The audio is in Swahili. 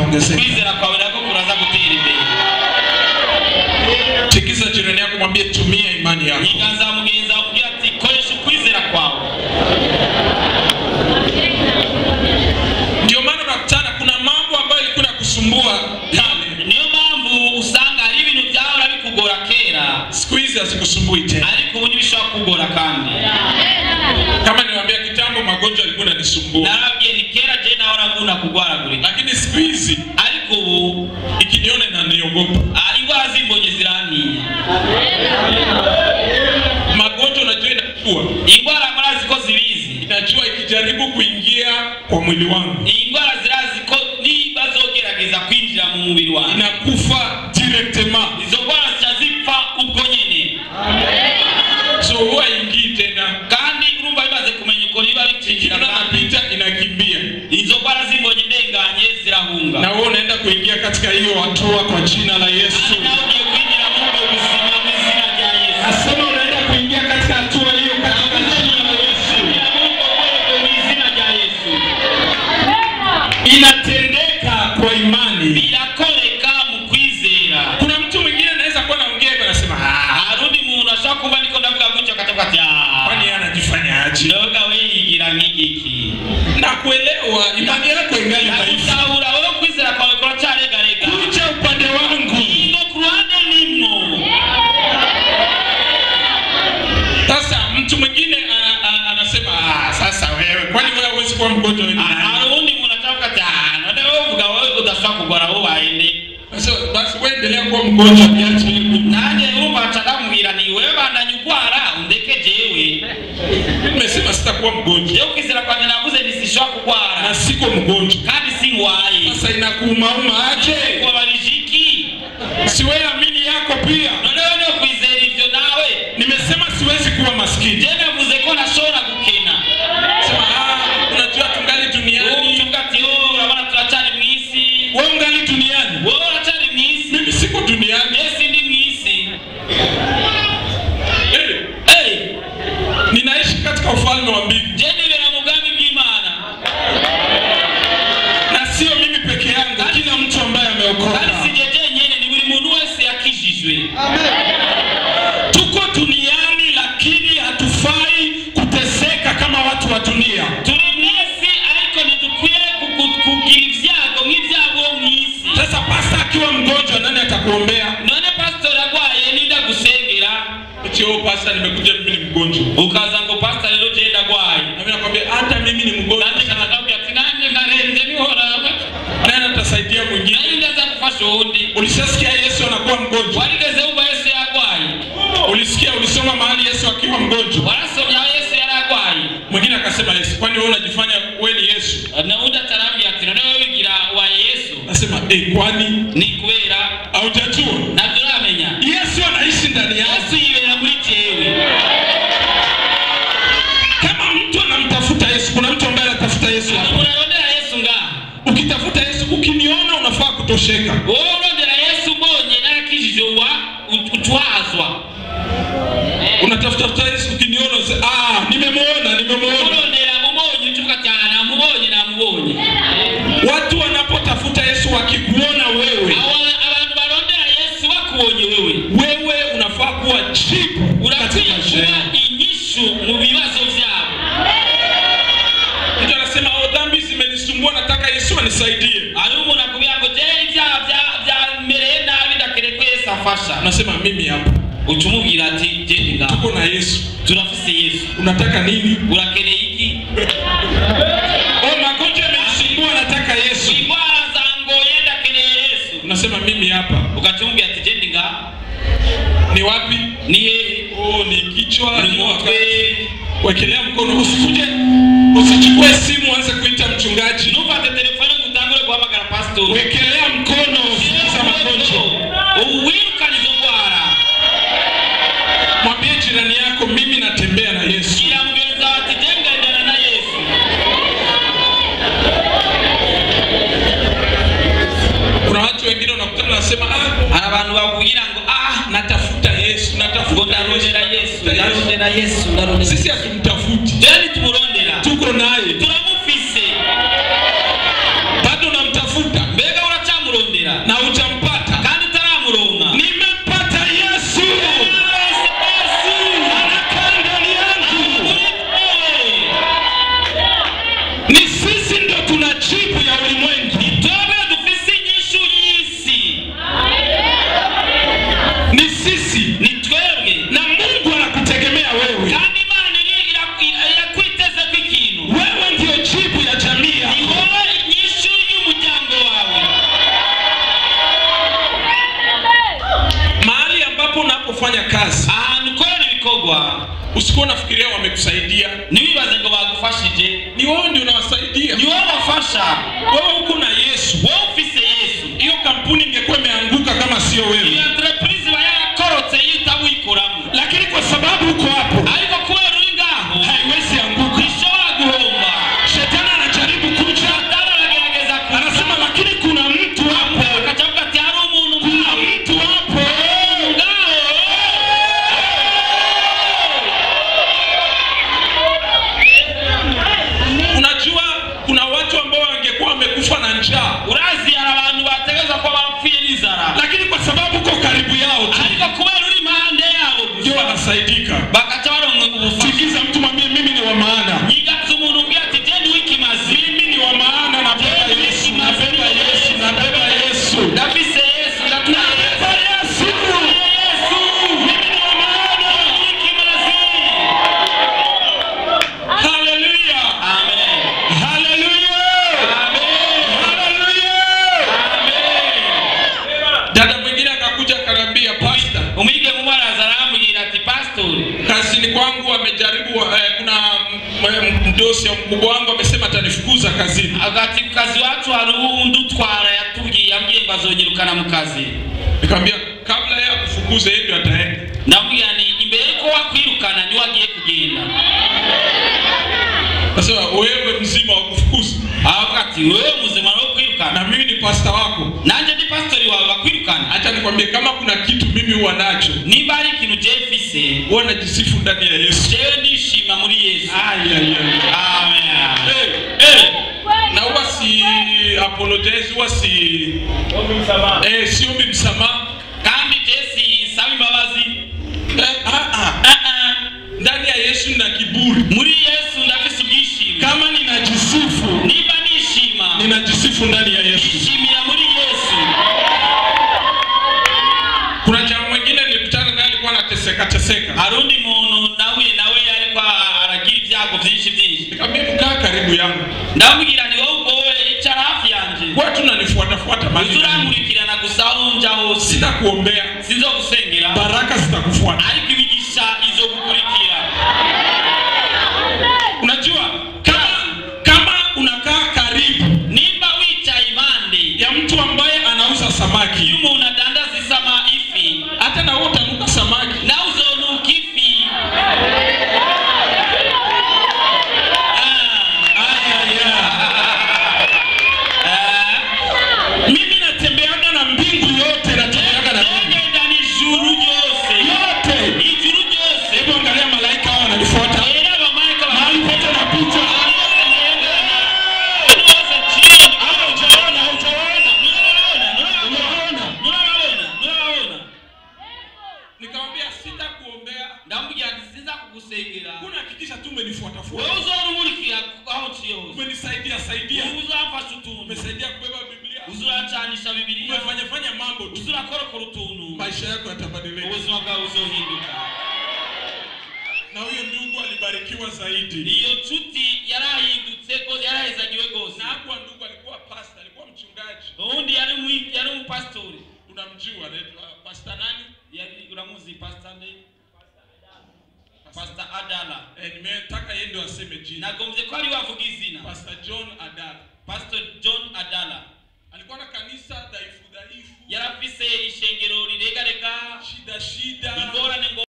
itaongezeka. kwizera kwawe nako kuraza gutera imbere Tikisa jirani yako, mwambie tumia imani yako. iganza mugenzi wawe ugira ati koresha ukwizera kwawe Ndio maana unakutana, kuna mambo ambayo ilikuwa inakusumbua kale, niyo mpamvu usanga hari ibintu byahora bikugora kera siku hizi hazikusumbui tena. ariko ubu ntibishobora kugora kandi Kama niwaambia kitambo, magonjwa yalikuwa yananisumbua, narabwiye ni kera je nahora nkunda kugwaragurika lakini siku hizi ariko ubu ikiniona inaniogopa. ah, indwara zimbonye zirantinya Magonjwa unajua inajua, indwara murazi ko zibizi inajua ikijaribu kuingia kwa mwili wangu indwara zirazi ko niba zogerageza kwinjira mu mubiri wanjye inakufa directement, izo ndwara zica zipfa ubwo nyene so huwa ingii tena, kandi urumva bimaze kumenya uko biba bicinjira ikiona kandi napita inakimbia, izo ndwara zimbonye ndenganye zirahunga na wewe unaenda kuingia katika hiyo hatua kwa jina la Yesu. kandi nawe ugiye kwinjira muri ubwo buzima mu izina rya yesu Nasema unaenda kuingia katika hatua hiyo katika jina la Yesu. kwinjira muri ubwo rwego mu izina rya yesu Inatendeka kwa imani. birakoreka mu kwizera Kuna mtu mwingine anaweza kuwa naongea hivyo anasema ah, hari undi muntu ashobora kuba niko ndavuga gutyo akavuga ati kwani yeye anajifanya aje? ndoga we yigira nk'igiki Na kuelewa imani yako ingali dhaifu. gutahura wowe kwizera kwawe kuracyaregarega Kuja upande wangu. ingo ku ruhande nimwo Sasa mtu mwingine ana- ana- anasema ah, sasa wewe kwani wewe huwezi kuwa mgonjwa wewe? ni nani?" hari uwundi muntu ashobora ati "Ah, none wowe uvuga wowe udashobora kugora wowe wahende Sasa basi wewe endelea kuwa mgonjwa niache mimi. nanjye urumva nca ndamubwira ni wewe bandanye ugwara undeke jewe Nimesema sitakuwa mgonjwa jewe kwizera kwanjye navuze nti sishobora kugwara na siko mgonjwa. kandi singwaye Sasa inakuumauma aje? kubabarije iki Si wewe amini yako pia. none wewe niyo kwizera ivyo nawe Nimesema siwezi kuwa maskini. je navuze ko ntashobora gukena Sema ah, unajua tungali ubu duniani. tuvuga ati "Oh, urabona turacyari mu isi Wewe ungali duniani. wowe uracyari mu isi Mimi siko duniani. esi ndi mu isi Eh, Hey, ninaishi katika ufalme wa mbingu je nibera mu bwami bw'imana na sio mimi peke yangu, kila mtu ambaye kandi ameokoka. sije jenyene ni buri muntu wese yakijijwe Tuko duniani lakini hatufai kuteseka kama watu wa dunia. turi mu isi ariko ntidukwiye kugu- kugira ibyago nk'ibyabo mu isi Sasa pasta akiwa mgonjwa, nani atakuombea? none pasitori arwaye ninda gusengera Eti oh, pasta, nimekuja mimi ni mgonjwa. ukaza ngo pasita rero je ndagwaye Na mimi nakwambia hata mimi ni mgonjwa. nanjye kanakabwira ati nanjye nkarenze nihoraba Nani atasaidia mwingine? nanjye ndaza gufasha uwundi Ulishasikia Yesu anakuwa mgonjwa? warigeze wumva yesu yarwaye Ulisikia, ulisoma mahali Yesu akiwa mgonjwa? warasomye aho yesu yari arwaye Mwingine akasema Yesu, kwani wewe unajifanya wewe ni Yesu? na undi atarambwira ati none wowe wigira wa yesu Nasema eh, kwani ni kubera haujajua? ntabyo uramenya Yesu anaishi ndani yako. yesu yibera muri jewe Kama mtu anamtafuta Yesu, kuna mtu ambaye anatafuta Yesu hari hapa. umuntu arondera yesu ngaha Ukitafuta Yesu, ukiniona unafaa kutosheka. wowe urondera yesu mbonye narakijije wa utwazwa Unatafuta Yesu, ukiniona unasema ah, nimemwona, nimemwona. urondera umubonye ucuvuga ati aha namubonye namubonye Watu wanapotafuta Yesu wakikuona wewe, Aba- abantu barondera yesu bakubonye wewe wewe unafaa kuwa jibu urakwiye katika maisha kuba yao. inyishu mu bibazo byabo Mtu anasema oh, dhambi zimenisumbua, nataka Yesu anisaidie. hari umuntu akubwira ngo je ibyaha bya- byamereye nabi ndakeneye ko yesu afasha Anasema mimi hapa, uca umubwira ati genda ngaho tuko na Yesu, turafise yesu unataka nini? urakeneye iki Oh, magonjwa yamenisumbua, nataka Yesu. indwara zangoye ndakeneye yesu Unasema mimi hapa, ugaca umubwira ati genda ngaho ni wapi? ni hehe Oh, ni kichwa, ni ni mutwe wakati. Wekelea mkono, usikuje, usichukue simu uanze kuita mchungaji. ntufate telefone ngo utangure guhamagara pasitori Wekelea mkono, usikiza magonjwa. ubu wirukana izo ndwara Mwambie jirani yako, mimi natembea na Yesu. gira mugenzi wawe ati je ngendana na yesu Kuna watu wengine unakutana nasema ah, hari abantu bakubwira ngo ah natafuta Yesu, ngo natafuta ndarondera yesu Yesu. ndarondera yesu ndarondera Sisi hatumtafuti, jeni tumurondera tuko naye, turamufise bado namtafuta. mbega ubufasha wewe uko na yesu wowe ufise yesu hiyo kampuni ingekuwa imeanguka kama sio iyo wewe entreprise iba yarakorotse iyo utawikoramo lakini kwa sababu uko hapo ariko kubera uri ngaho haiwezi anguka ishobora guhomba shetani anajaribu kuja satani aragerageza kuza anasema lakini kuna mtu hapo akaca avuga ati hari umuntu kuna ngaho mtu hapo ngaho unajua kuna watu ambao wangekuwa wamekufa na njaa urazi hari abantu bategereza kuba bapfuye n'inzara lakini kwa sababu uko karibu yao tu ariko kubera uri impande yabo ndio gusa wanasaidika bakaca baronka ubufasha sikiza mtu mwambie mimi ni wa maana nyigatse umuntu umbwira ati je ndi w'ikimazi mimi ni wa maana nabeba yesu nabeba yesu nabeba yesu ndafise yesu ndatwaye nabeba yesu yesu mimi ni wa maana w'ikimazi haleluya amen haleluya amen haleluya dada mwingine akakuja akaniambia pasta umwige mu baraza arambwira ati pastori kazini kwangu amejaribu eh, kuna m- m- mdosi au mkubwa wangu amesema atanifukuza kazini agati ku kazi wacu hari uwundi utwara yatubwiye yambwiye ngo azonyirukana mu kazi nikamwambia kabla yeye akufukuze yeye ndio ataenda ndamubwira ni imbere yuko wakwirukana niwe agiye kugenda nasema wewe mzima wa kufukuza aravuga ati wewe muzima wo kwirukana na mimi ni pasta wako nanjye ndi pastori wawe bakwirukana hacha nikwambie kama kuna kitu mimi huwa nacho nimba hari ikintu je mfise huwa najisifu ndani ya yesu jewe ndishima muri yesu Ai, ai, ai. amen Eh, eh, na huwa si apologize huwa si eh, siombi msamaha kandi je sinsaba imbabazi eh, ah, ah. Ah, ah. ndani ya yesu na kiburi muri yesu ndafise ubwishimo kama ninajisifu nimba nishima ninajisifu ndani ya yesu nishimira muri yesu kuna jamaa mwingine nilikutana naye alikuwa anateseka teseka hari undi muntu nahuye nawe ariko aragira ibyago byinshi byinshi nikamwambia mkaa karibu yangu ndamubwira ni wowe ubwowe icara hafi yanjye kwa tunanifuatafuata mali uzurankurikirana gusa aho nja hose sina kuombea sinzogusengera baraka zitakufuata ariko imigisha izogukurikira unajua kama kama unakaa karibu nimba wicaye impande ya mtu ambaye anauza samaki iyo umuntu adandaza isama ifi hata na wewe utanuka samaki nawe uzonuka ifi mimi natembeaga na mbingu yote natembeaga na mbingu ngenda n'ijuru ryose yote ijuru ryose hebu angalia malaika hao wananifuata rero abamarayika mahali pote napita haujaona haujaona umeona nikamwambia sitakuombea ndamubwira ati sinza kugusengera kuna hakikisha tu wowe umenifuatafuata uzorumurikira aho nciye hose umenisaidia saidia uzamfasha utuntu umesaidia kubeba biblia uzuracanisha bibiliya umefanyafanya mambo tu uzurakorokora utuntu maisha yako yatabadilika ubuzima bwawe buzohinduka na huyo ndugu alibarikiwa zaidi iyo nshuti yarahindutse rwose yarahezagiwe rwose na hakuwa ndugu alikuwa pasta alikuwa mchungaji ubundi yari umwi- yari umupasitori unamjua anaitwa pasta nani yari uramuzi pasita nde pasita adala eh, nimetaka yeye ndio aseme jina nagombye ko ari wavuga izina pastor john adala pastor john adala alikuwa na kanisa dhaifu dhaifu yarafise ishengero riregarega shida shida ingorane ngo